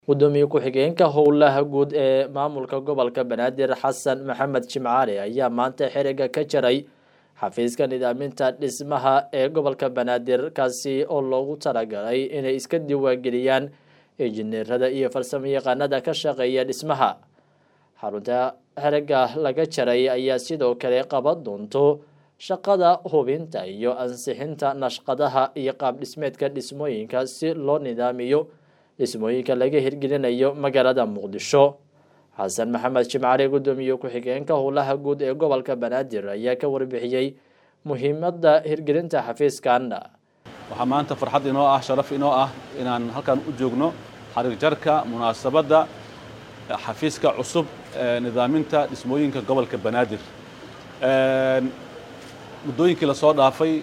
gudoomiye ku-xigeenka howlaha guud ee maamulka gobolka banaadir xasan maxamed jimcaali ayaa maanta xiriga ka jaray xafiiska nidaaminta dhismaha ee gobolka banaadir kaasi oo loogu talagalay inay iska diiwaangeliyaan injineerada iyo farsamoyaqaanada ka shaqeeya dhismaha xarunta xiriga laga jaray ayaa sidoo kale qaban doonto shaqada hubinta iyo ansixinta nashqadaha iyo qaab dhismeedka dhismooyinka si loo nidaamiyo dhismooyinka laga hirgelinayo magaalada muqdisho xasan maxamed jimcali gudoomiye ku-xigeenka howlaha guud ee gobolka banaadir ayaa ka warbixiyey muhiimada hirgelinta xafiiskan waxaa maanta farxad inoo ah sharaf inoo ah inaan halkan u joogno xariir jarka munaasabadda xafiiska cusub ee nidaaminta dhismooyinka gobolka banaadir muddooyinkii lasoo dhaafay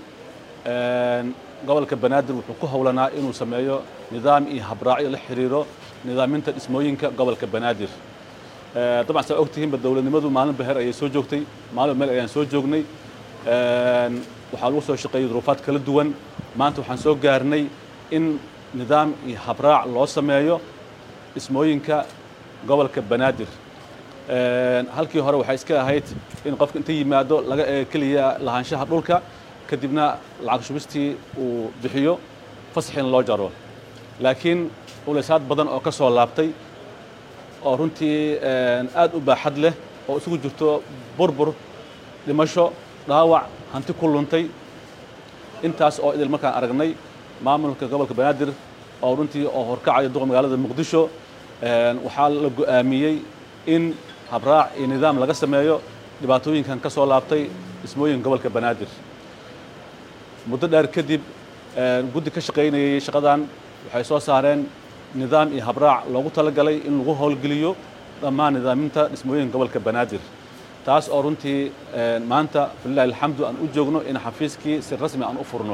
gobolka banaadir wuxuu ku howlanaa inuu sameeyo nidaam iyo habraacyo la xiriiro nidaaminta dhismooyinka gobolka banaadir dabcan saa ogtihiinba dowladnimadu maalinba her ayay soo joogtay maalinba meel ayaan soo joognay waxaa lagu soo shaqeeyey duruufaad kala duwan maanta waxaan soo gaarnay in nidaam iyo habraac loo sameeyo dhismooyinka gobolka banaadir halkii hore waxay iska ahayd in qofka inta yimaado laga eego keliya lahaanshaha dhulka kadibna lacag shubistii uu bixiyo fasaxina loo jaro laakiin ulaysaad badan oo ka soo laabtay oo runtii aad u baaxad leh oo isugu jirto burbur dhimasho dhaawac hanti ku luntay intaas oo idil markaan aragnay maamulka gobolka banaadir oo runtii oo horkacayo duqa magaalada muqdisho waxaa la go'aamiyey in habraac iyo nidaam laga sameeyo dhibaatooyinkan ka soo laabtay dhismooyinka gobolka banaadir muddo dheer kadib guddi ka shaqaynayay shaqadan waxay soo saareen nidaam iyo habraac loogu talagalay in lagu howlgeliyo dhammaan nidaaminta dhismooyinka gobolka banaadir taas oo runtii maanta falilahi alxamdu aan u joogno in xafiiskii si rasmi aan u furno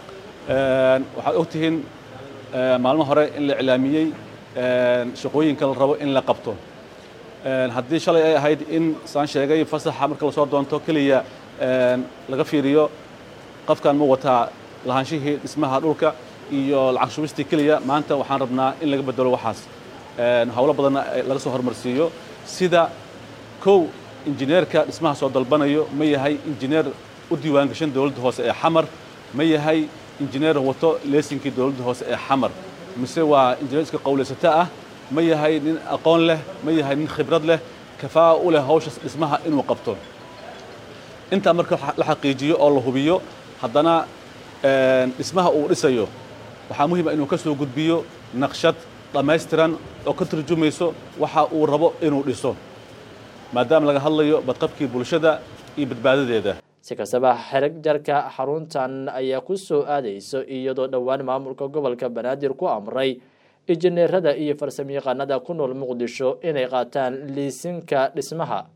waxaad ogtihiin maalmo hore in la iclaamiyey shaqooyinka la rabo in la qabto haddii shalay ay ahayd in saan sheegay fasaxa marka lasoo doonto keliya laga fiiriyo qofkan ma wataa lahaanshihii dhismaha dhulka iyo lacag shubistii keliya maanta waxaan rabnaa in laga bedelo waxaas howlo badanna laga soo hormarsiiyo sida kow injineerka dhismaha soo dalbanayo ma yahay injineer u diiwaan gashan dowladda hoose ee xamar ma yahay injineer wato leesinkii dowladda hoose ee xamar mise waa injineer iska qowlaysato ah ma yahay nin aqoon leh ma yahay nin khibrad leh kafaa u leh hawsha dhismaha inuu qabto intaa marka la xaqiijiyo oo la hubiyo haddana dhismaha uu dhisayo waxaa muhiima inuu ka soo gudbiyo naqshad dhammaystiran oo ka turjumayso waxa uu rabo inuu dhiso maadaama laga hadlayo badqabkii bulshada iyo badbaadadeeda si kastaba xerig jarka xaruntan ayaa ku soo aadayso iyadoo dhowaan maamulka gobolka banaadir ku amray injineerada iyo farsamoyaqaanada ku nool muqdisho inay qaataan liisinka dhismaha